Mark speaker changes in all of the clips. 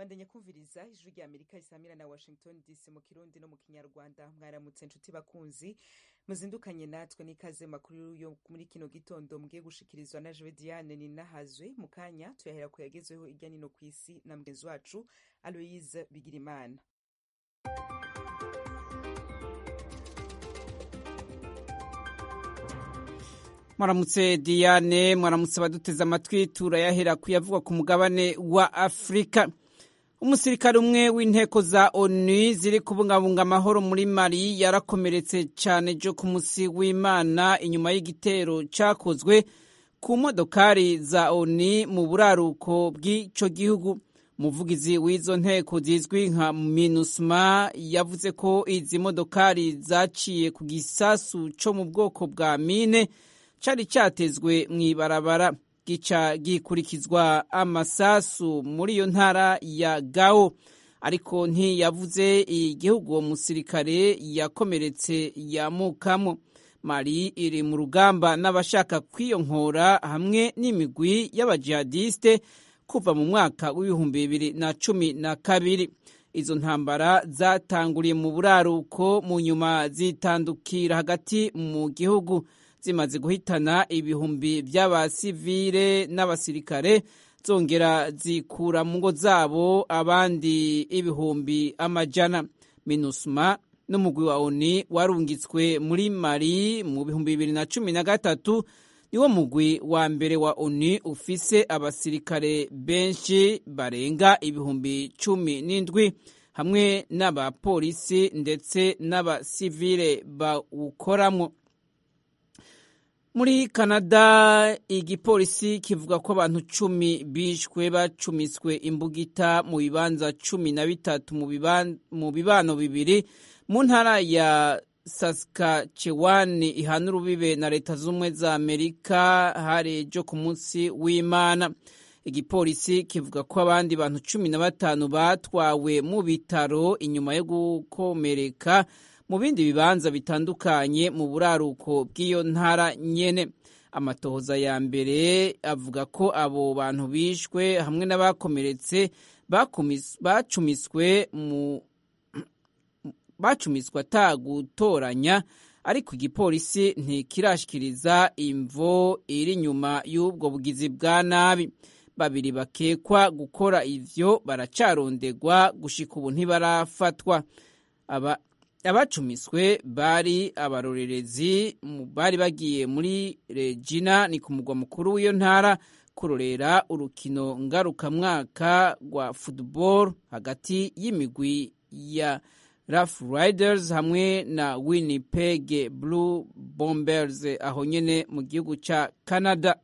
Speaker 1: bandanya kumviriza ijwi rya amerika risamira na washington dc mu kirundi no mu kinyarwanda mwaramutse nshuti bakunzi muzindukanye natwe n'ikaze makuru yo muri kino gitondo mugiye gushikirizwa na jewe diane ninahazwe mu kanya tuyahera ku yagezweho irya nino ku isi na mugenzi wacu aloise bigirimana
Speaker 2: mwaramutse diane mwaramutse abaduteze amatwi turayahera kuyavugwa ku mugabane wa afurika umusirikare umwe w'inteko za onu ziri kubungabunga amahoro muri mali yarakomeretse cyane jo ku musi w'imana inyuma y'igitero cyakozwe ku modokari za onu mu buraruko bw'icyo gihugu umuvugizi w'izo nteko zizwi nka minusma yavuze ko izi modokari zaciye ku gisasu cyo mu bwoko bwa mine cyari cyatezwe mu ibarabara gica gikurikizwa amasasu muri iyo ntara ya gao ariko ntiyavuze igihugu uwo musirikare yakomeretse yamukamo mari iri mu rugamba n'abashaka kwiyonkora hamwe n'imigwi y'abajihadiste kuva mu mwaka w'ibihumbi bibiri na cumi na kabiri izo ntambara zatanguriye mu buraruko mu nyuma zitandukira hagati mu gihugu zimaze guhitana ibihumbi by'abasivile n'abasirikare zongera zikura mu ngo zabo abandi ibihumbi amajana minusma n'umugwi wa oni warungitswe muri mari mu bihumbi bibiri na cumi na gatatu niwo mugwi wa mbere wa oni ufise abasirikare benshi barenga ibihumbi cumi n'indwi hamwe n'abapolisi ndetse n'abasivile bawukoramo muri canada igipolisi kivuga ko abantu cumi bishwe bacumiswe imbugita mu bibanza cumi na bitatu mu bibano bibiri mu ntara ya saskatchewan ihana urubibe na leta z'ubumwe za amerika hari ejo ku munsi w'imana igipolisi kivuga ko abandi bantu cumi na batanu batwawe mu bitaro inyuma yo gukomereka mu bindi bibanza bitandukanye mu buraruko bw'iyo ntara nyene amatohoza ya mbere avuga ko abo bantu bishwe hamwe n'abakomeretse bacumiswe mu bacumiswe atagutoranya ariko igipolisi ntikirashikiriza imvo iri inyuma y'ubwo bugizi bwa nabi babiri bakekwa gukora ivyo baracarondegwa gushika ubu ntibarafatwa aba abacumiswe bari abarorerezi bari bagiye muri regina ni ku mugwa mukuru w'iyo ntara kurorera urukino ngarukamwaka rwa football hagati y'imigwi ya Rough Riders hamwe na Winnipeg Blue Bombers aho nyene mu gihugu ca Canada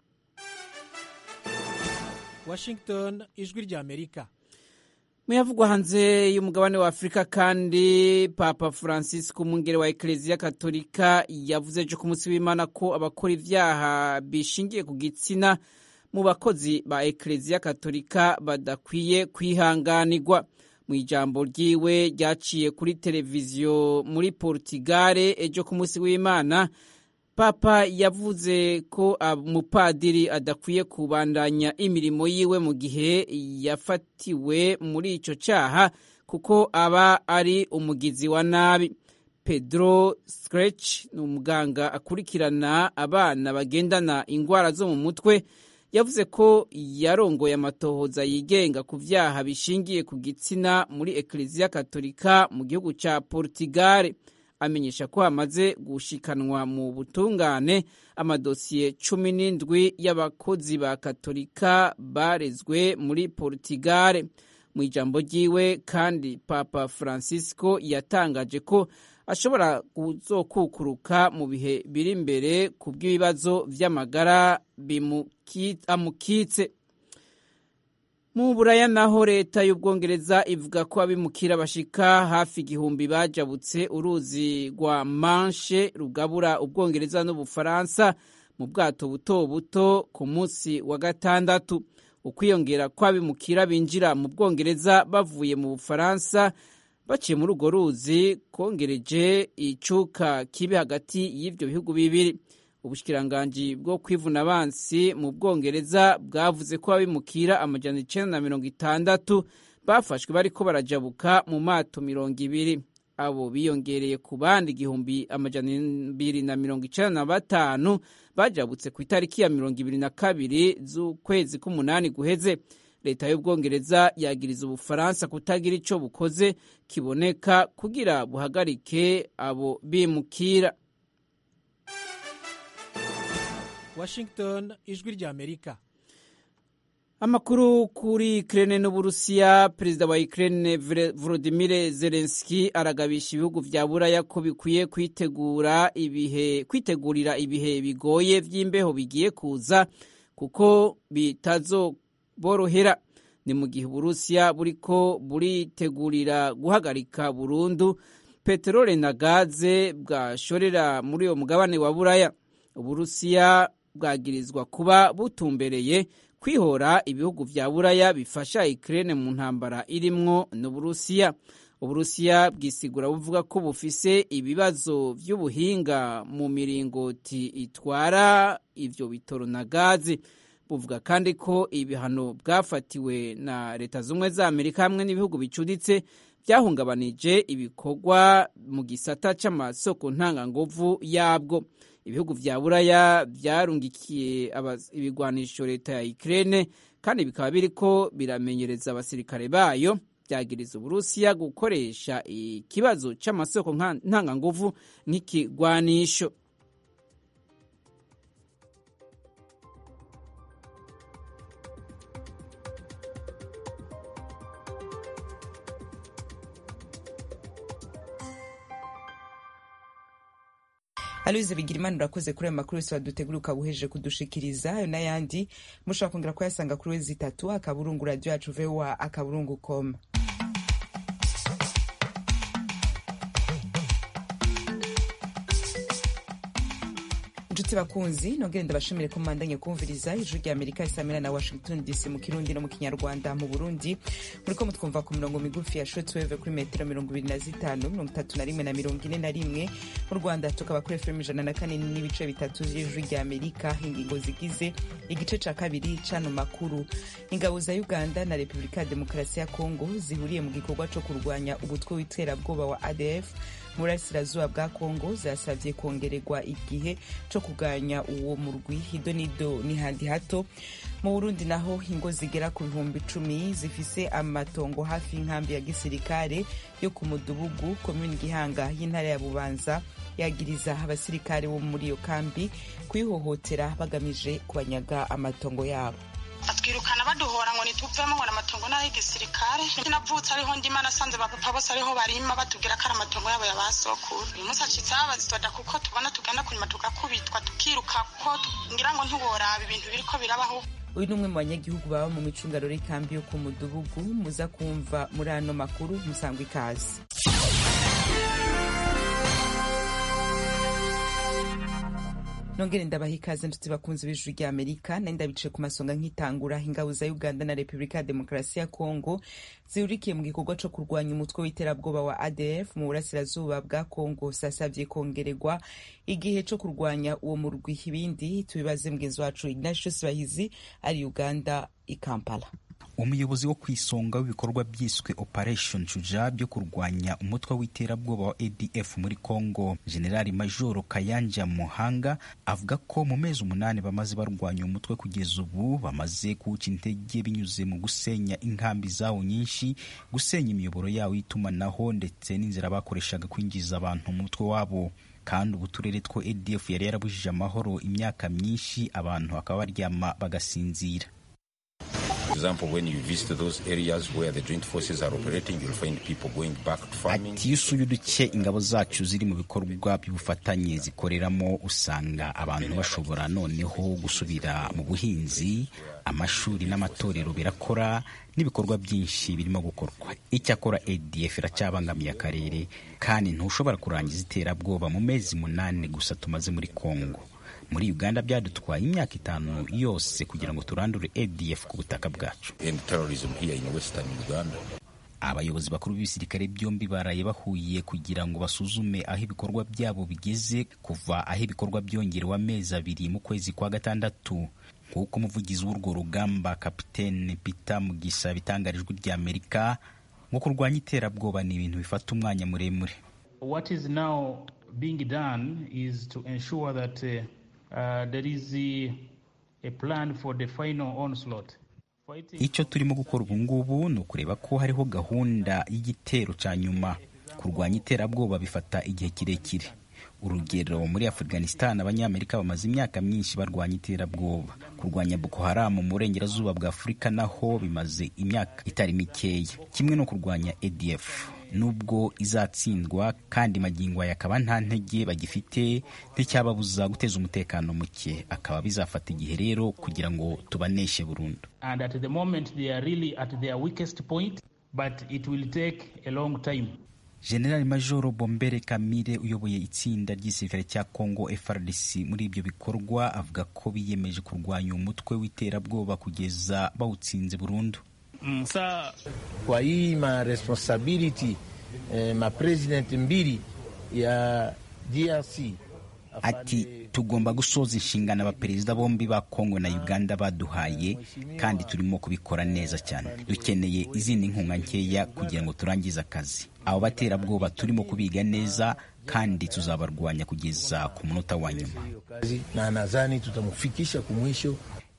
Speaker 3: Washington ijwi rya Amerika
Speaker 2: muyavugwa hanze y'umugabane wa afurika kandi papa francisco umwungere wa ekereziya katolika yavuze ejo ku munsi w'imana ko abakora ibyaha bishingiye ku gitsina mu bakozi ba ekereziya katolika badakwiye kwihanganirwa mu ijambo ryiwe ryaciye kuri televiziyo muri portugal ejo ku munsi w'imana papa yavuze ko umupadiri adakwiye kubandanya imirimo yiwe mu gihe yafatiwe muri icyo cyaha kuko aba ari umugizi wa nabi pedro scratch ni umuganga akurikirana abana bagendana indwara zo mu mutwe yavuze ko yarongoye amatohoza yigenga ku byaha bishingiye ku gitsina muri ekereziya katolika mu gihugu cya portugal amenyesha ko hamaze gushikanwa mu butungane amadosiye cumi n'indwi y'abakozi ba katolika barezwe muri portugal mu ijambo ryiwe kandi papa francisco yatangaje ko ashobora kuzokukuruka mu bihe biri imbere ku bw'ibibazo by'amagara amukitse mu buraya naho leta y'ubwongereza ivuga ko abimukira bashika hafi igihumbi bajabutse uruzi rwa manshe rugabura ubwongereza n'ubufaransa mu bwato buto buto ku munsi wa gatandatu ukwiyongera kw'abimukira binjira mu bwongereza bavuye mu bufaransa baciye muri urwo ruzi kongereje icuka kibi hagati y'ibyo bihugu bibiri ubushikiranganji bwo kwivuna abansi mu bwongereza bwavuze ko abimukira amajana icenda na mirongo itandatu bafashwe bariko barajabuka mu mato mirongo ibiri abo biyongereye ku bandi igihumbi amajana ibiri na mirongo icenda na batanu bajabutse ku itariki ya mirongo ibiri na kabiri z'ukwezi k'umunani guheze leta y'ubwongereza yagiriza ubufaransa kutagira ico bukoze kiboneka kugira buhagarike abo bimukira
Speaker 3: washington ijwi rya amerika
Speaker 2: amakuru kuri Ukraine n'Uburusiya perezida wa Ukraine Volodymyr Zelensky aragabisha ibihugu vya Buraya ko bikwiye kwitegura ibihe kwitegurira ibihe bigoye vy'imbeho bigiye kuza kuko bitazoborohera ni mu gihe Uburusiya buriko buritegurira guhagarika burundu peterole na gaze bwashorera muri uyo mugabane wa Buraya Uburusiya bwagirizwa kuba butumbereye kwihora ibihugu vya buraya bifasha Ukraine mu ntambara irimwo n'Uburusiya Uburusiya bwisigura buvuga ko bufise ibibazo vy'ubuhinga mu miringoti itwara ivyo bitoro na gazi buvuga kandi ko ibihano bwafatiwe na leta zumwe za Amerika hamwe n'ibihugu bicuditse byahungabanije ibikorwa mu gisata c'amasoko ntanganguvu yabwo ibihugu vya buraya vyarungikiye ibigwanisho leta ya Ukraine kandi bikaba biriko biramenyereza abasirikare bayo byagiriza uburusiya gukoresha ikibazo c'amasoko ntanganguvu nk'ikigwanisho
Speaker 1: Aloise Bigirimana urakoze kuri ayo makuru yose wadutegura ukabuhejeje kudushikiriza ayo n'ayandi mushobora kongera kuyasanga kuri wezi itatu akaburungu radio yacu voa akaburungu com inshuti bakunzi nongere ndabashimire ko mubandanye kumviriza ijwi rya amerika isamira na washington dc mu kirundi no mu kinyarwanda mu burundi muriko mutwumva ku mirongo migufi ya shortwave kuri metero mirongo ibiri na zitanu mirongo itatu na rimwe na mirongo ine na rimwe mu rwanda tukaba kuri fm ijana na kane n'ibice bitatu vy'ijwi rya amerika ingingo zigize igice ca kabiri c'ano makuru ingabo za uganda na repubulika ya demokarasi ya kongo zihuriye mu gikorwa co kurwanya umutwe w'iterabwoba wa adf mu burasirazuba bwa kongo zasabye kongererwa igihe co kuganya uwo murwi hido nido ni handi hato mu burundi naho ingo zigera ku bihumbi icumi zifise amatongo hafi y'inkambi ya gisirikare yo ku mudugugu komini gihanga y'intara ya bubanza yagiriza abasirikare bo muri iyo kambi kuyihohotera bagamije kubanyaga amatongo yabo
Speaker 4: batwirukana baduhora ngo nituvemo ngo amatongo n'ayo igisirikare navutse ariho ndima nasanze bapapa bose ariho barima batubwira ko ari amatongo yabo ya basokuru uyu munsi acitse babazitoda kuko tubona tugenda kunyuma tugakubitwa tukiruka ko ngira ngo ntiworaba ibintu biriko birabaho
Speaker 1: uyu ni umwe mu banyagihugu baba mu micungararo y'ikambi yo ku mudugugu muza kumva muri ano makuru musangwa ikaze nongere ndabaha ikaze nshuti bakunzi b'ijuru rya amerika nari ndabicaye ku masonga nk'itangura ingabo za uganda na repubulika ya demokarasi ya kongo zihurikiye mu gikorwa co kurwanya umutwe w'iterabwoba wa adf mu burasirazuba bwa kongo zasavye kongererwa igihe co kurwanya uwo murwi ibindi tubibaze mugenzi wacu ignatius bahizi ari uganda i kampala
Speaker 5: umuyobozi wo ku isonga w'ibikorwa byiswe operation shuja byo kurwanya umutwe w'iterabwoba wa adf muri congo generali majoro kayanja muhanga avuga ko mu mezi umunani bamaze barwanya umutwe kugeza ubu bamaze kuwuca intege binyuze mu gusenya inkambi zawo nyinshi gusenya imiyoboro yawo y'itumanaho ndetse n'inzira bakoreshaga kwinjiza abantu mu mutwe wabo kandi ubu turere two adf yari yarabujije amahoro imyaka myinshi abantu bakaba baryama bagasinzira
Speaker 6: example, when you visit those areas where the joint forces are operating, you'll find people going back to farming.
Speaker 5: ati iyo usuye uduce ingabo zacu ziri mu bikorwa by'ubufatanye zikoreramo usanga abantu bashobora noneho gusubira mu buhinzi amashuri n'amatorero birakora n'ibikorwa byinshi birimo gukorwa icyakora adf iracyabangamiye akarere kandi ntushobora kurangiza iterabwoba mu mezi munani gusa tumaze muri congo muri uganda byadutwaye imyaka itanu yose kugira ngo turandure adf ku butaka bwacu
Speaker 6: And terrorism here in western Uganda.
Speaker 5: abayobozi bakuru b'ibisirikare byombi baraye bahuye kugira ngo basuzume aho ibikorwa byabo bigeze kuva aho ibikorwa byongerewe amezi abiri mu kwezi kwa gatandatu nk'uko umuvugizi w'urwo rugamba kapitene peter mugisha bitangarije ijwi rya amerika ngo kurwanya iterabwoba ni ibintu bifata umwanya muremure
Speaker 7: what is now being done is to ensure that uh, uh, there is a, a plan for the final onslaught
Speaker 5: icyo turimo gukora ubu ngubu ni ukureba ko hariho gahunda y'igitero cya nyuma kurwanya iterabwoba bifata igihe kirekire urugero muri afghanistan abanyamerika bamaze imyaka myinshi barwanya iterabwoba kurwanya boko haramu mu burengerazuba bwa afurika naho bimaze imyaka itari mikeya kimwe no kurwanya adf nubwo izatsindwa kandi magingo aya akaba nta ntege bagifite nticyababuza guteza umutekano muke akaba bizafata igihe rero kugira ngo tubaneshe burundu
Speaker 7: and at the moment they are really at their weakest point but it will take a long time
Speaker 5: generali majoro bombere kamire uyoboye itsinda ry'igisirikare cya congo frdc muri ibyo bikorwa avuga ko biyemeje kurwanya umutwe w'iterabwoba kugeza bawutsinze burundu
Speaker 8: msa kwa hii ma responsibility eh, ma president mbili ya DRC
Speaker 5: ati tugomba gusoza inshingano abaperezida bombi ba kongo na uganda baduhaye kandi turimo kubikora neza cyane dukeneye izindi nkunga nkeya kugira ngo turangize akazi abo baterabwoba turimo kubiga neza kandi tuzabarwanya kugeza ku munota wa nyuma
Speaker 8: na nadhani tutamufikisha ku mwisho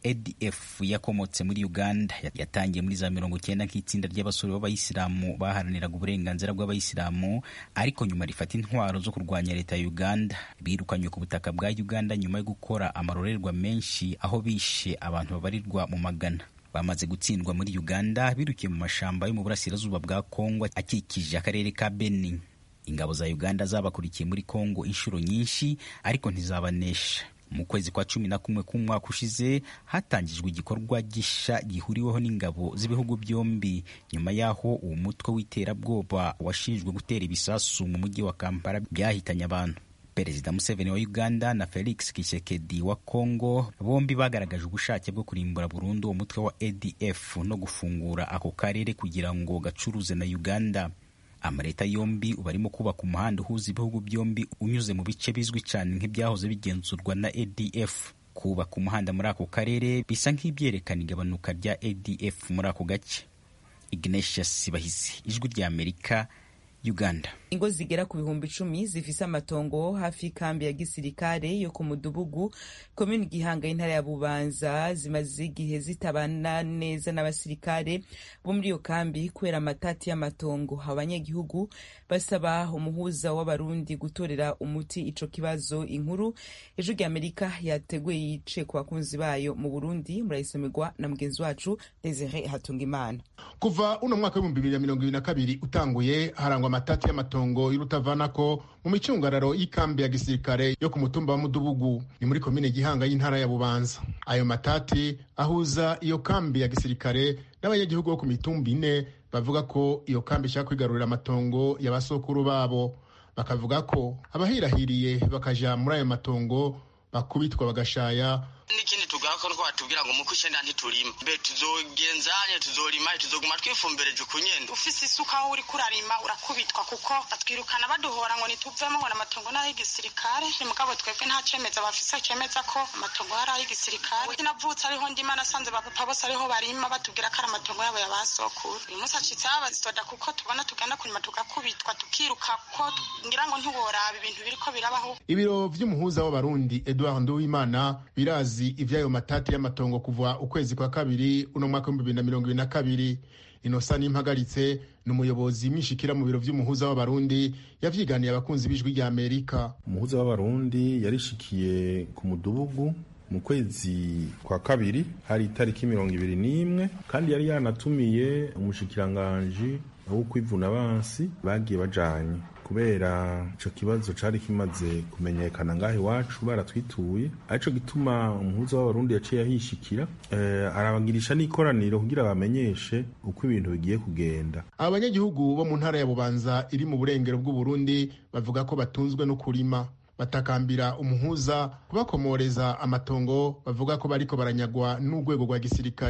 Speaker 5: adf yakomotse muri uganda yatangiye muri za mirongo icyenda nk'itsinda ry'abasore b'abayisilamu baharaniraga uburenganzira bw'abayisilamu ariko nyuma rifata intwaro zo kurwanya leta ya uganda birukanywe ku butaka bwa uganda nyuma yo gukora amarorerwa menshi aho bishe abantu babarirwa mu magana bamaze gutsindwa muri uganda birukiye mu mashamba yo mu burasirazuba bwa kongo akikije akarere ka beni ingabo za uganda zabakurikiye muri kongo inshuro nyinshi ariko ntizabanesha mu kwezi kwa cumi na kumwe k'umwaka ushize hatangijwe igikorwa gisha gihuriweho n'ingabo z'ibihugu byombi nyuma y'aho uwo mutwe w'iterabwoba washinjwe gutera ibisasu mu mujyi wa kampala byahitanye abantu perezida museveni wa uganda na felix kishekedi wa congo bombi bagaragaje ubushake bwo kurimbura burundu uwo mutwe wa adf no gufungura ako karere kugira ngo gacuruze na uganda amaleta yombi ubu arimo kubaka umuhanda uhuza ibihugu byombi unyuze mu bice bizwi cyane nk'ibyahoze bigenzurwa na adf kubaka umuhanda muri ako karere bisa nk'ibyerekana igabanuka rya adf muri ako gace ignatius bahisi ijwi rya amerika uganda
Speaker 1: ingo zigera ku bihumbi icumi zifise amatongo hafi y'ikambi ya gisirikare yo ku mudugugu komini gihanga y'intara ya bubanza zimaze igihe zitabana neza n'abasirikare bo muri iyo kambi kubera amatati y'amatongo abanyagihugu basaba umuhuza w'abarundi gutorera umuti ico kibazo inkuru ejo rya amerika yateguye yice ku bakunzi bayo mu burundi murayisomerwa na mugenzi wacu desire hatungimana
Speaker 9: kuva uno mwaka w'ibihumbi bibiri na mirongo ibiri na kabiri utanguye harangwa amatati y'amatongo y'urutavanako mu micungararo y'ikambi ya gisirikare yo ku mutumba wa mudubugu ni muri komine gihanga y'intara ya bubanza ayo matati ahuza iyo kambi ya gisirikare n'abanyagihugu bo ku mitumba ine bavuga ko iyo kambi ishaka kwigarurira amatongo ya basokuru babo bakavuga ko abahirahiriye bakaja muri ayo matongo bakubitwa bagashaya
Speaker 10: n'ikindi tugako ko batubwira ngo muko icenda ntiturima mbe tuzogenzanye tuzorima tuzoguma twifumbereje ukunyene
Speaker 4: ufise isuka aho uriko urarima urakubitwa kuko batwirukana baduhora ngo nituvemo ngo n'amatongo n'aho igisirikare ni mugabo twebwe nta cemeza bafise cemeza ko amatongo yari ay'igisirikare navutse ariho ndima nasanze bapapa bose ariho barima batubwira ko ari amatongo yabo ya basokuru uyu munsi acitse babazidoda kuko tubona tugenda kurima tugakubitwa tukiruka ko ngira ngo ntiworaba ibintu biriko birabaho
Speaker 9: ibiro vy'umuhuza w'abarundi edward nduwimana birazi ivy'ayo matati y'amatongo kuva ukwezi kwa kabiri uno mwaka w'ibihumbi bibiri na mirongo ibiri na kabiri inosa n'impagaritse ni umuyobozi mwishikira mu biro vy'umuhuza w'abarundi yavyiganiye abakunzi b'ijwi rya amerika
Speaker 11: umuhuza w'abarundi yarishikiye ku mudugugu mu kwezi kwa kabiri hari itariki mirongo ibiri n'imwe kandi yari yanatumiye umushikiranganji wo kwivuna abansi bagiye bajanye kubera ico kibazo cari kimaze kumenyekana ngaho iwacu baratwituye arico gituma umuhuza w'abarundi yaciye ahishikira eh, arabagirisha n'ikoraniro kugira bamenyeshe uko ibintu bigiye kugenda
Speaker 9: aba banyagihugu bo mu ntara ya bubanza iri mu burengero bw'uburundi bavuga ko batunzwe no kurima batakambira umuhuza kubakomoreza amatongo bavuga ko bariko baranyagwa n'urwego rwa gisirikare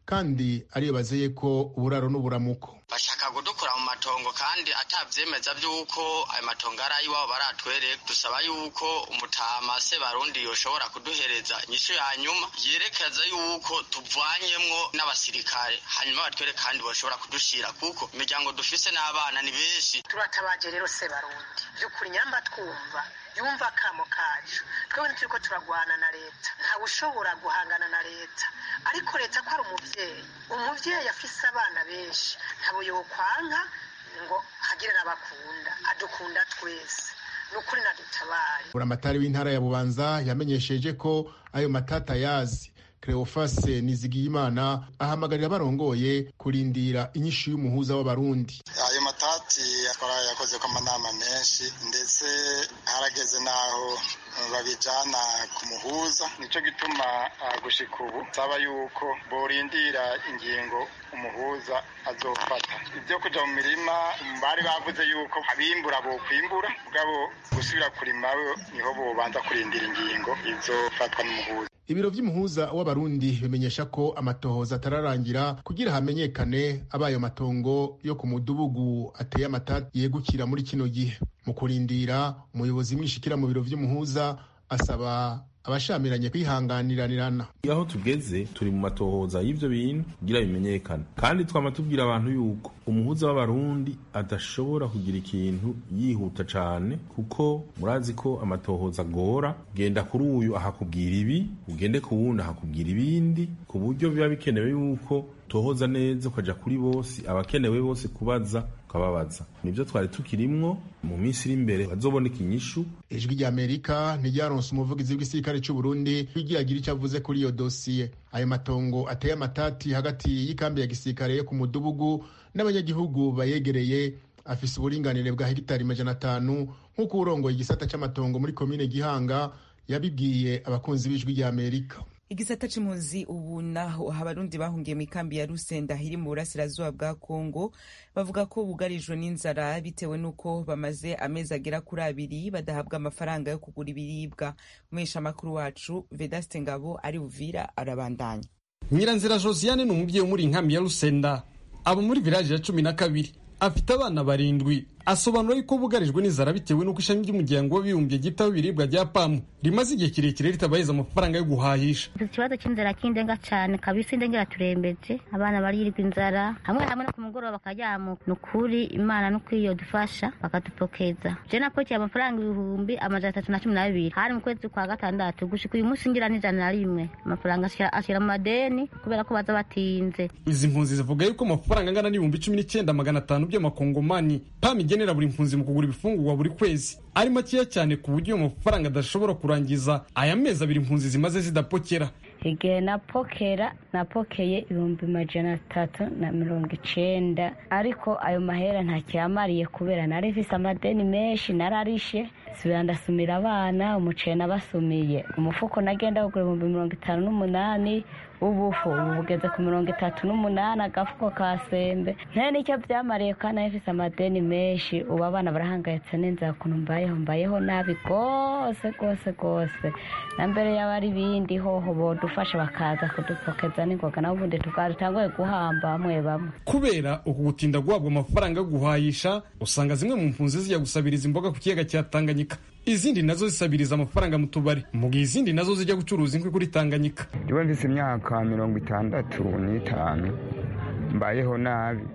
Speaker 9: kandi ariyo bazeye ko uburaro n'uburamuko
Speaker 10: bashaka kudukura mu matongo kandi atavyemeza vy'uko ayo matongo ari ayiwabo baratwereka dusaba yuko umutama se barundi yoshobora kuduhereza inyishu ya nyuma yerekeza yuko tuvanyemwo n'abasirikare hanyuma batwereke kandi boshobora kudushira kuko imiryango dufise n'abana ni benshi
Speaker 12: turatabaje rero se barundi vy'ukuri nyamba twumva yumva akamo kacu twebwe turiko turagwana na leta ntawe ushobora guhangana na leta ariko leta ko ari umuvyeyi umuvyeyi afise abana benshi ntabo yokwanka ngo hagire n'abakunda adukunda twese ni ukuri nadutabare
Speaker 9: buramatari w'intara ya bubanza yamenyesheje ko ayo matata yazi Cleophas Nizigiyimana ahamagarira barongoye kurindira inyishu y'umuhuza w'abarundi
Speaker 13: ayo matati twarayakoze ko amanama menshi ndetse harageze n'aho babijana ku muhuza nico gituma gushika ubu saba yuko borindira ingingo umuhuza azofata ibyo kuja mu mirima bari bavuze yuko abimbura bokwimbura mugabo gusubira kurima niho bobanza kurindira ingingo izofatwa n'umuhuza
Speaker 9: ibiro vy'umuhuza w'abarundi bimenyesha ko amatohoza atararangira kugira hamenyekane abayo matongo yo ku mudubugu ateye amatati yegukira muri kino gihe mu kurindira umuyobozi mwishikira mu biro vy'umuhuza asaba abashamiranye kwihanganiranirana
Speaker 11: aho tugeze turi mu matohoza y'ivyo bintu kugira bimenyekane kandi twama tubwira abantu yuko umuhuza w'abarundi adashobora kugira ikintu yihuta cane kuko murazi ko amatohoza agora genda kuri uyu ahakubwira ibi ugende ku wundi ahakubwira ibindi ku buryo biba bikenewe yuko tohoza neza ukaja kuri bose abakenewe bose kubaza ukababaza nivyo twari tukirimwo mu minsi iri imbere bazoboneka inyishu
Speaker 9: ijwi rya amerika ntiryaronse umuvugizi w'igisirikare c'u burundi rigira ico avuze kuri iyo dosiye ayo matongo ateye amatati hagati y'ikambi ya gisirikare yo ku mudubugu n'abanyagihugu bayegereye afise uburinganire bwa hegitari majana atanu nk'uko urongoye igisata c'amatongo muri komine gihanga yabibwiye abakunzi b'ijwi rya amerika
Speaker 1: igisata c'impunzi ubu naho abarundi bahungiye mu ikambi ya rusenda iri mu burasirazuba bwa kongo bavuga ko bugarijwe n'inzara bitewe n'uko bamaze amezi agera kuri abiri badahabwa amafaranga yo kugura ibiribwa umwesha amakuru wacu vedaste ngabo ari uvira arabandanya
Speaker 14: nyiranzira josiane ni umubyeyi wo muri inkambi ya rusenda aba muri viraje ya cumi na kabiri afite abana barindwi asobanura yuko bugarijwe n'inzara bitewe n'uko ishami ry'umuryango w'abibumbye ryitaho ibiribwa rya pamu rimaze igihe kirekire ritabaheza amafaranga yo guhahisha
Speaker 15: ikibazo cy'inzara kindenga cyane kabisa indengera turembetse abana barirwa inzara hamwe hamwe no ku mugoroba bakajyamuka ni ukuri imana no kwiyo dufasha bakadupokeza je napokeye amafaranga ibihumbi amajana atatu na cumi n'abiri hari mu kwezi kwa gatandatu gushika uyu munsi ngira n'ijana na rimwe amafaranga ashira mu madeni kubera ko baza batinze
Speaker 14: izi mpunzi zivuga yuko amafaranga angana n'ibihumbi cumi n'icyenda magana atanu by'amakongomani pamu igenera buri mpunzi mu kugura ibifungurwa buri kwezi ari makeya cyane ku buryo ayo mafaranga adashobora kurangiza aya mezi abiri impunzi zimaze zidapokera
Speaker 15: igihe napokera napokeye ibihumbi majana atatu na mirongo icenda ariko ayo mahera ntakiyamariye kubera nari mfise amadeni menshi nararishe subira ndasumira abana umuceri nabasumiye umufuko nagenda kugura ibihumbi mirongo itanu n'umunani ubufu ubu bugeze ku mirongo itatu n'umunani agafuko ka sembe nta nicyo byamariye kandi nari mfise amadeni menshi ubu abana barahangayitse n'inzara ukuntu mbayeho mbayeho nabi rwose rwose rwose na mbere yaba ari ibindi hoho bodufasha bakaza kudupokeza n'ingoga naho ubundi tutanguye guhamba bamwe bamwe
Speaker 14: kubera uku gutinda guhabwa amafaranga yo guhayisha usanga zimwe mu mpunzi zijya gusabiriza imboga ku kiyaga cya tanganyika izindi nazo zisabiriza amafaranga mu tubari mu gihe izindi nazo zijya gucuruza inkwi kuri tanganyika
Speaker 16: ndiwe mfise imyaka mirongo itandatu n'itanu mbayeho nabi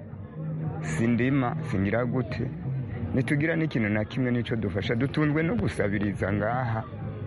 Speaker 16: sindima singira gute ntitugira n'ikintu na kimwe n'icyo dufasha dutunzwe no gusabiriza ngaha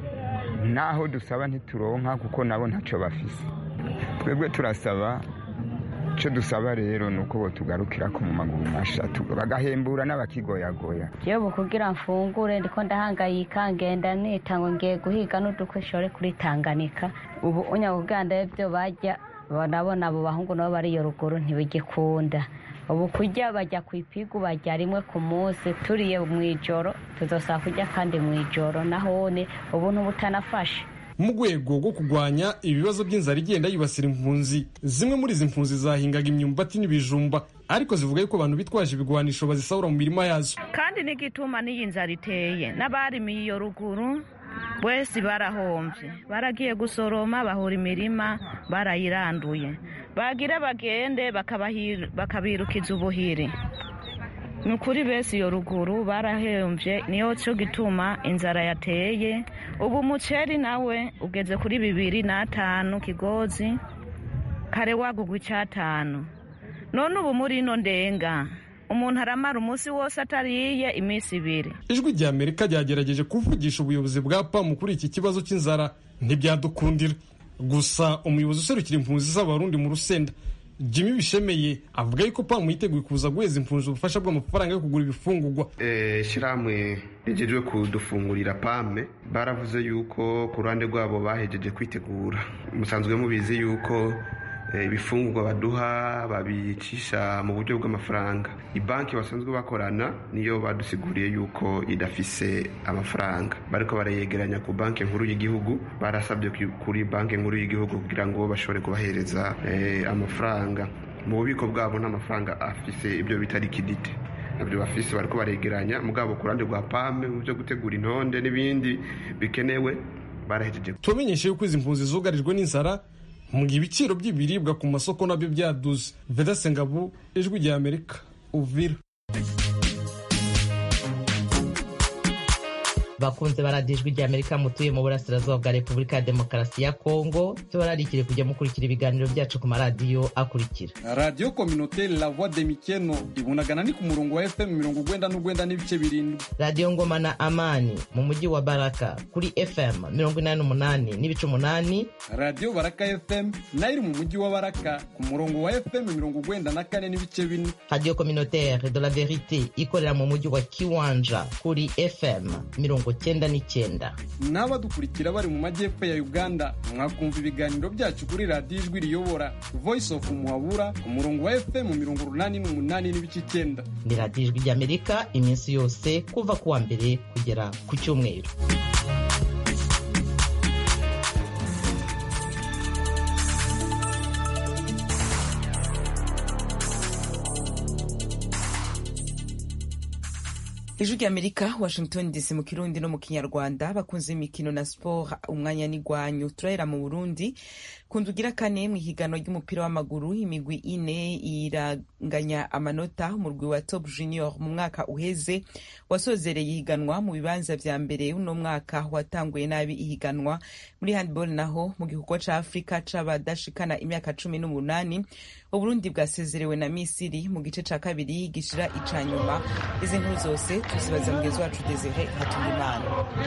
Speaker 16: naho dusaba ntituronka kuko nabo ntacyo bafise twebwe turasaba icyo dusaba rero ni uko tugarukira ko mu maguru masha bagahembura n'abakigoyagoya
Speaker 15: yewe kugira mfungure ndiko ndahangayika ngenda nita ngo ngiye guhiga n'udukwishore kuri tanganika ubu unyakuganda ibyo bajya nabona abo bahungu nabo bari iyo ruguru ntibigikunda ubu kurya bajya ku ipigu bajya rimwe ku munsi turiye mu ijoro tuzosaba kurya kandi mu ijoro nahone ubu ntubutanafashe
Speaker 14: mu rwego rwo kurwanya ibibazo by'inzara igenda yibasira impunzi zimwe muri izi mpunzi zahingaga imyumbati n'ibijumba ariko zivuga yuko abantu bitwaje ibigwanisho bazisahura mu mirima yazo
Speaker 17: kandi n'igituma n'iyi nzara iteye n'abarimiye iyo ruguru bose barahomvye baragiye gusoroma bahura imirima barayiranduye bagira bagende bakabirukiza ubuhiri ni ukuri bese iyo ruguru barahembye niyo cyo gituma inzara yateye ubu umuceri nawe ugeze kuri bibiri n'atanu kigozi kare wagugwa icyatanu none ubu muri ino ndenga umuntu aramara umunsi wose atariye iminsi ibiri
Speaker 14: ijwi rya amerika ryagerageje kuvugisha ubuyobozi bwa pamu kuri iki kibazo cy'inzara ntibyadukundira gusa umuyobozi userukira impunzi z'abarundi mu rusenda jimmy bishemeye avuga yuko pamu yiteguye kuza guheza impunzi ubufasha bw'amafaranga yo kugura ibifungurwa
Speaker 18: ishyirahamwe rigejwe kudufungurira pame baravuze yuko ku ruhande rwabo bahejeje kwitegura musanzwe mubizi yuko ibifungurwa baduha babicisha mu buryo bw'amafaranga banki basanzwe bakorana niyo badusiguriye yuko idafise amafaranga bariko barayegeranya ku banki nkuru y'igihugu barasabye kuri banki nkuru y'igihugu kugira ngo bashobore kubahereza amafaranga mu bubiko bwabo n'amafaranga afise ibyo bita likidite nabyo bafise bariko baregeranya mugabo ku ruhande rwa pame mu byo gutegura intonde n'ibindi bikenewe barahejeje
Speaker 14: tubamenyeshe yuko izi mpunzi zugarijwe n'inzara mu gihe ibiciro by'ibiribwa ku masoko nabyo byaduze vedase ngabo ijwi rya amerika uvira
Speaker 19: bakunze baradiyo ijwi rya amerika mutuye mu burasirazuba bwa repubulika ya demokarasi ya kongo tubararikire kujya mukurikira ibiganiro byacu ku maradiyo akurikira
Speaker 14: radiyo kominoteri la voix de mikeno ibunagana ni ku murongo wa fm mirongo ugwenda n'ugwenda n'ibice birindwi
Speaker 19: radiyo ngoma na amani mu mujyi wa baraka kuri fm mirongo inani n'umunani n'ibice umunani
Speaker 14: radiyo baraka fm nayo iri mu mujyi wa baraka ku murongo wa fm mirongo ugwenda na kane n'ibice bine
Speaker 19: radiyo kominoteri de la verite ikorera mu mujyi wa kiwanja kuri fm mirongo cyenda n'icyenda
Speaker 14: n'abadukurikira bari mu majyepfo ya uganda mwakumva ibiganiro byacu kuri radiyo ijwi riyobora voice of muhabura ku murongo wa fm mirongo urunani n'umunani n'ibice icyenda
Speaker 19: ni radiyo ijwi ry'amerika iminsi yose kuva ku wa mbere kugera ku cyumweru
Speaker 1: ijwi ry'amerika washington dc mu kirundi no mu kinyarwanda bakunze imikino na siporo umwanya n'igwanyu turahera mu burundi kundugira kane mu ihiganwa ry'umupira w'amaguru imigwi ine iranganya amanota umurwi wa top junior mu mwaka uheze wasozereye ihiganwa mu bibanza vya mbere uno mwaka watanguye nabi ihiganwa muri handball naho mu gikorwa ca afurika c'abadashikana imyaka cumi n'umunani uburundi bwasezerewe na misiri mu gice ca kabiri gishira ica nyuma izi nkuru zose tuzibaza mugezi wacu desire hatungimana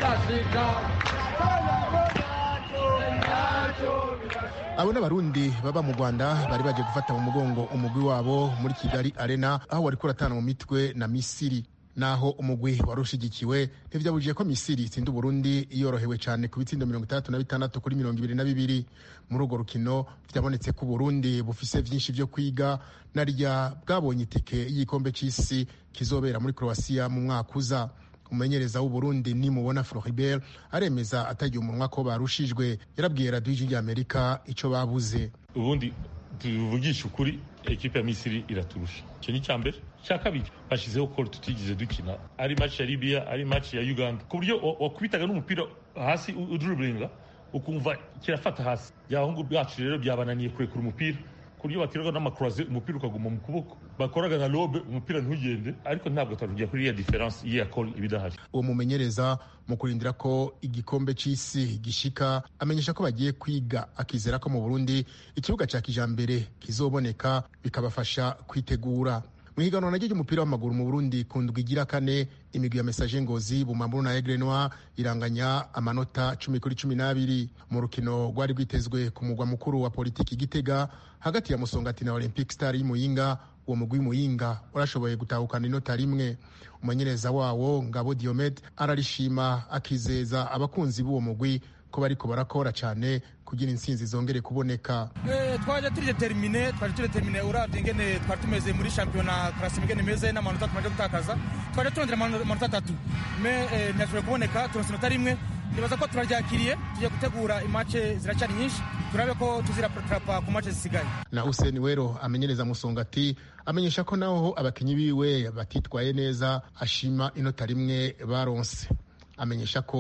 Speaker 9: abo n'abarundi baba mu rwanda bari baje gufata mu mugongo umugwi wabo muri kigali arena aho wari kuratana mu mitwe na misiri naho umugwi wari ushigikiwe ntivyabujije ko misiri itsinda uburundi yorohewe cyane ku bitsindo mirongo itandatu na bitandatu kuri mirongo ibiri na bibiri muri urwo rukino vyabonetse ko uburundi bufise vyinshi vyo kwiga narya bwabonye itike y'igikombe c'isi kizobera muri croatia mu mwaka uza umumenyereza w'uburundi nimubona floribert aremeza atagiye umunwa ko barushijwe yarabwiye radiyo ijwi ry'amerika ico babuze
Speaker 20: ubundi tuvugisha ukuri ekipe ya misiri iraturusha icyo ni icya mbere icya kabiri bashyizeho koro tutigeze dukina ari maci ya libiya ari maci ya uganda ku buryo wakubitaga n'umupira hasi uduriburinga ukumva kirafata hasi byabahungu bwacu rero byabananiye kurekura umupira ku buryo bateraga n'amakuraze umupira ukaguma mu kuboko bakoraga na lobe umupira ntugende ariko ntabwo twavugira kuri iriya diferanse y'iya koro iba idahari
Speaker 9: uwo mumenyereza mu kurindira ko igikombe c'isi gishika amenyesha ko bagiye kwiga akizera ko mu burundi ikibuga ca kijambere kizoboneka bikabafasha kwitegura mu higanwa naryo ry'umupira w'amaguru mu burundi ku ndwi igira kane imigwi ya mesaje ngozi bumamburu na egre noir iranganya amanota cumi kuri cumi n'abiri mu rukino rwari rwitezwe ku mugwa mukuru wa politiki gitega hagati ya musongati na olympic star y'imuyinga uwo mugwi w'imuyinga urashoboye gutahukana inota rimwe umumenyereza wawo ngabo diomed ararishima akizeza abakunzi b'uwo mugwi ko bariko barakora cyane kugira intsinzi zongere kuboneka
Speaker 21: twaje turi determine twaje turi determine uravye ingene twari tumeze muri shampiyona karasi ingene imeze n'amanota tumaze gutakaza twaje turondera amanota atatu me ntiyashoboye kuboneka turonse inota rimwe nibaza ko turaryakiriye tugiye gutegura imace ziracyari nyinshi turabe ko tuziratrapa ku mace zisigaye
Speaker 9: na useni wero amenyereza musongati amenyesha ko naho abakinyi biwe batitwaye neza ashima inota rimwe baronse amenyesha ko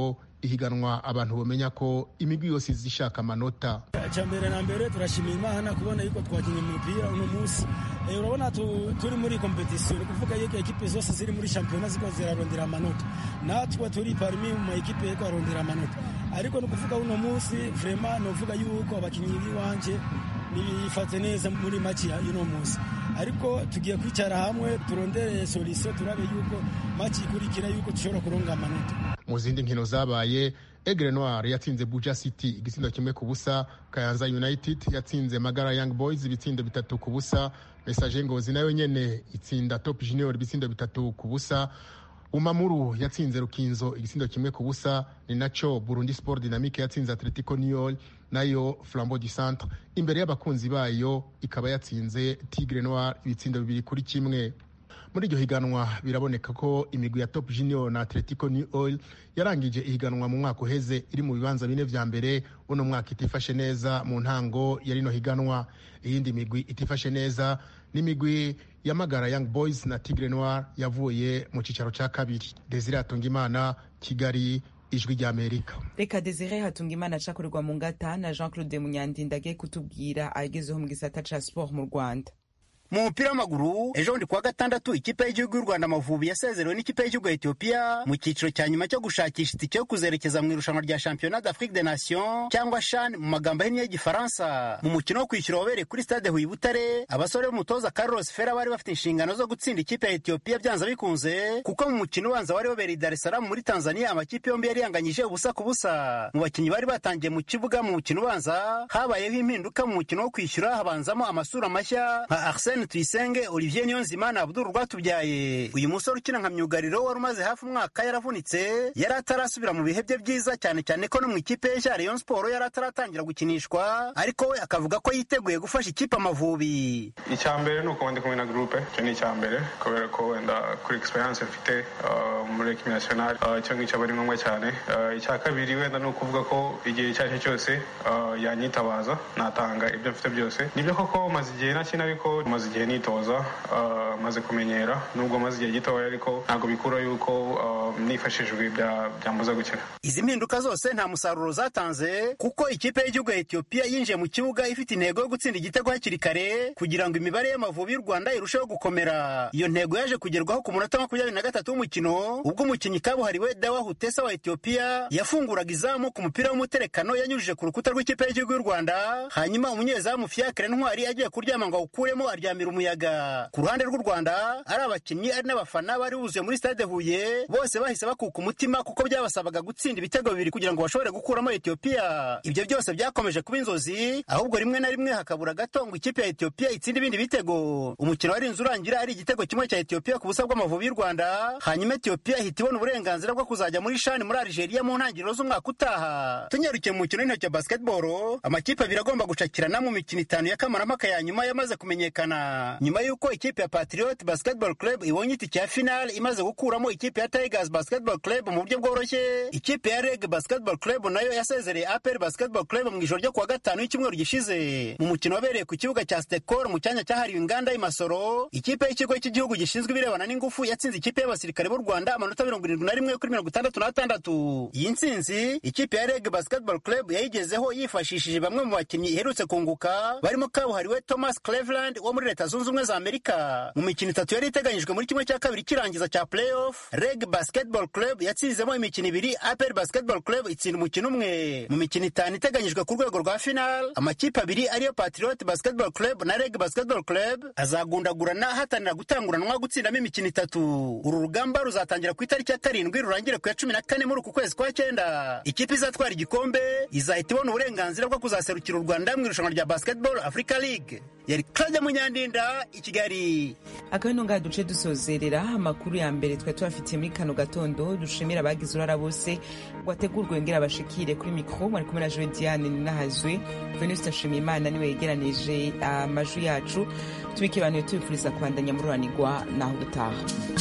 Speaker 9: ihiganwa abantu bamenya ko imigwi yose izishaka amanota
Speaker 3: icya mbere na mbere turashimira imana kubona yuko twakinnye umupira uno munsi urabona turi muri kompetisiyo ni ukuvuga yuko ekipe zose ziri muri shampiyona ziko zirarondera amanota natwe turi parmi mu ma ekipe yo arondera amanota ariko ni ukuvuga uno munsi vrema ni uvuga yuko abakinnyi b'iwanje bifate neza muri maki y'uno munsi ariko tugiye kwicara hamwe turondere solisiyo turabe yuko maki ikurikira yuko dushobora kuronga amanota
Speaker 9: mu zindi nkino zabaye egre noir yatsinze buja city igitsindo kimwe ku busa kayanza united yatsinze magara young boys ibitsindo bitatu ku busa message ngozi nayo nyene itsinda top junior ibitsindo bitatu ku busa umamuru yatsinze rukinzo igitsindo kimwe ku busa ni naco burundi sport dynamique yatsinze atletico niol nayo flambeau du centre imbere y'abakunzi bayo ikaba yatsinze tigre noir ibitsindo bibiri kuri kimwe muri iryo higanwa biraboneka ko imigwi ya top junior na atletico new oil yarangije ihiganwa mu mwaka uheze iri mu bibanza bine vya mbere uno mwaka itifashe neza mu ntango ya rino higanwa iyindi migwi itifashe neza n'imigwi yamagara young boys na tigre noir yavuye mu cicaro ca kabiri desire atungimana kigali ijwi rya amerika
Speaker 1: reka desire hatungimana acakorerwa mu ngata na jean claude munyandinda agiye kutubwira agezeho mu gisata ca sport mu rwanda
Speaker 22: mu mupira w'amaguru ejo bundi kuwa gatandatu ikipe y'igihugu y'u rwanda amavubi yasezerewe n'ikipe y'igihugu ya etiyopiya mu cyiciro cya nyuma cyo gushakisha itike yo kuzerekeza mu irushanwa rya shampiyona d'afrique de nation cyangwa shan mu magambo ahinnye y'igifaransa mu mukino wo kwishyura wabereye kuri stade huye butare abasore b'umutoza carlos fera bari bafite inshingano zo gutsinda ikipe ya etiyopiya byanze bikunze kuko mu mukino ubanza wari wabereye dar es salaam muri tanzania amakipe yombi yari yanganyije ubusa ku busa mu bakinnyi bari batangiye mu kibuga mu mukino ubanza habayeho impinduka mu mukino wo kwishyura habanzamo amasura mashya nka arsene tuyisenge olivier niyonzima na abdul rwatubyaye uyu musore ukina nka myugariro wari umaze hafi umwaka yaravunitse yari atarasubira mu bihe bye byiza cyane cyane ko no mu ikipe ye ya rayon sport yari ataratangira gukinishwa ariko we akavuga ko yiteguye gufasha ikipe amavubi
Speaker 23: icya mbere ni uko ndi kumwe na groupe icyo ni icya mbere kubera ko wenda kuri experience mfite uh, muri ekipi nationale uh, icyo ngicyo aba ari ngombwa cyane uh, icya kabiri wenda ni ukuvuga ko igihe icyo ari cyo cyose yanyitabaza natanga ibyo mfite byose nibyo koko maze igihe nakina ariko maze igihe nitoza maze kumenyera nubwo maze igihe gitoya ariko ntabwo bikura yuko nifashishijwe byambuza gukina
Speaker 22: izi mpinduka zose nta musaruro zatanze kuko ikipe y'igihugu ya etiyopiya yinjiye mu kibuga ifite intego yo gutsinda igitego hakiri kare kugira ngo imibare y'amavubi y'u rwanda irusheho gukomera iyo ntego yaje kugerwaho ku munota makumyabiri na gatatu w'umukino ubwo umukinnyi kabuhariwe dawa hutesa wa etiyopiya yafunguraga izamu ku mupira w'umuterekano yanyujije ku rukuta rw'ikipe y'igihugu y'u rwanda hanyuma umunyezamu fiakre ntwari agiye kuryama ngo awukuremo aryamira umuyaga ku ruhande rw'u rwanda ari abakinnyi ari n'abafana bari buzuye muri stade huye bose bahise bakuka umutima kuko byabasabaga gutsinda ibitego bibiri kugira ngo bashobore gukuramo etiyopiya ibyo byose byakomeje kuba inzozi ahubwo rimwe na rimwe hakabura gato ngo ikipe ya etiyopiya itsinde ibindi bitego umukino warinze urangira ari igitego kimwe cya etiyopiya ku busa bw'amavubi y'u rwanda hanyuma etiyopiya ihita ibona uburenganzira bwo kuzajya muri shani muri algeria mu ntangiriro z'umwaka utaha tunyarukiye mu mukino w'intoki ya basketball amakipe abiri agomba gucakirana mu mikino itanu ya kamarampaka ya nyuma yamaze kumenyekana nyuma y'uko ikipe ya patriot basketball club ibonye itike ya final imaze gukuramo ikipe ya tigers basketball club mu buryo bworoshye ikipe ya reg basketball club nayo yasezereye apel basketball club mu ijoro ryo kuwa gatanu y'icyumweru gishize mu mukino wabereye ku kibuga cya stekor mu cyanya cyahariwe inganda y'imasoro ikipe y'ikigo cy'igihugu gishinzwe ibirebana n'ingufu yatsinze ikipe y'abasirikare b'u rwanda amanota mirongo irindwi na rimwe kuri mirongo itandatu n'atandatu iyi ntsinzi ikipe ya reg basketball club yayigezeho yifashishije bamwe mu bakinnyi iherutse kunguka barimo kabuhariwe thomas cleveland wo muri leta zunze ubumwe za amerika mu mikino itatu yari iteganyijwe muri kimwe cya kabiri kirangiza cya playoff reg basketball club yatsinzemo imikino ibiri apel basketball club itsinda umukino umwe mu mikino itanu iteganyijwe ku rwego rwa final amakipe abiri ariyo patriot basketball club na reg basketball club azagundagurana hatanira gutanguranwa gutsindamo imikino itatu uru rugamba ruzatangira ku itariki ya karindwi rurangire ku ya cumi na kane muri uku kwezi kwa cyenda ikipe izatwara igikombe izahita ibona uburenganzira bwo kuzaserukira u rwanda mu irushanwa rya basketball africa league yari claude munyandinda i kigali
Speaker 1: akabino ngaha duce dusozerera amakuru ya mbere twari tubafitiye muri kano gatondo dushimira abagize urara bose ngo ategurwe ngera bashikire kuri mikoro mwari kumwe na joe diane ninahazwe venuste nshimiyimana niwe yegeranije amajwi yacu tubikibanuye tubifuriza kubandanya mururanirwa naho gutaha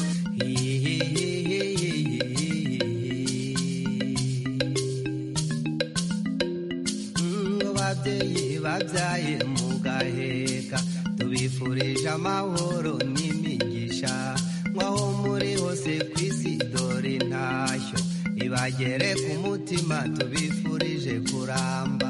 Speaker 24: babyeyi babyaye mu gaheka tubifurije amahoro n'imigisha nk'aho muri hose ku isi dore ntashyo iba nibagere ku mutima tubifurije kuramba